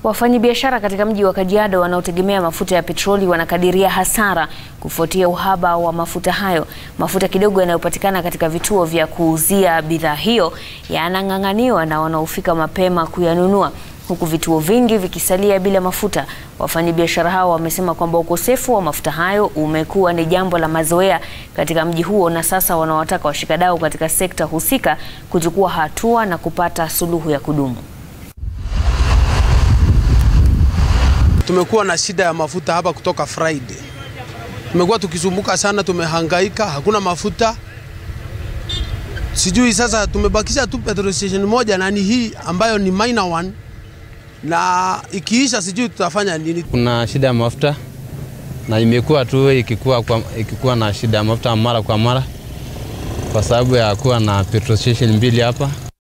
Wafanyabiashara katika mji wa Kajiado wanaotegemea mafuta ya petroli wanakadiria hasara kufuatia uhaba wa mafuta hayo. Mafuta kidogo yanayopatikana katika vituo vya kuuzia bidhaa hiyo yanang'ang'aniwa na wanaofika mapema kuyanunua huku vituo vingi vikisalia bila mafuta. Wafanyabiashara hao wamesema kwamba ukosefu wa mafuta hayo umekuwa ni jambo la mazoea katika mji huo na sasa wanawataka washikadau katika sekta husika kuchukua hatua na kupata suluhu ya kudumu. Tumekuwa na shida ya mafuta hapa kutoka Friday. Tumekuwa tukisumbuka sana, tumehangaika, hakuna mafuta. Sijui sasa, tumebakisha tu petrol station moja na ni hii ambayo ni minor one, na ikiisha sijui tutafanya nini. Kuna shida ya mafuta na imekuwa tu ikikuwa, kwa, ikikuwa na shida ya mafuta mara kwa mara kwa sababu ya kuwa na petrol station mbili hapa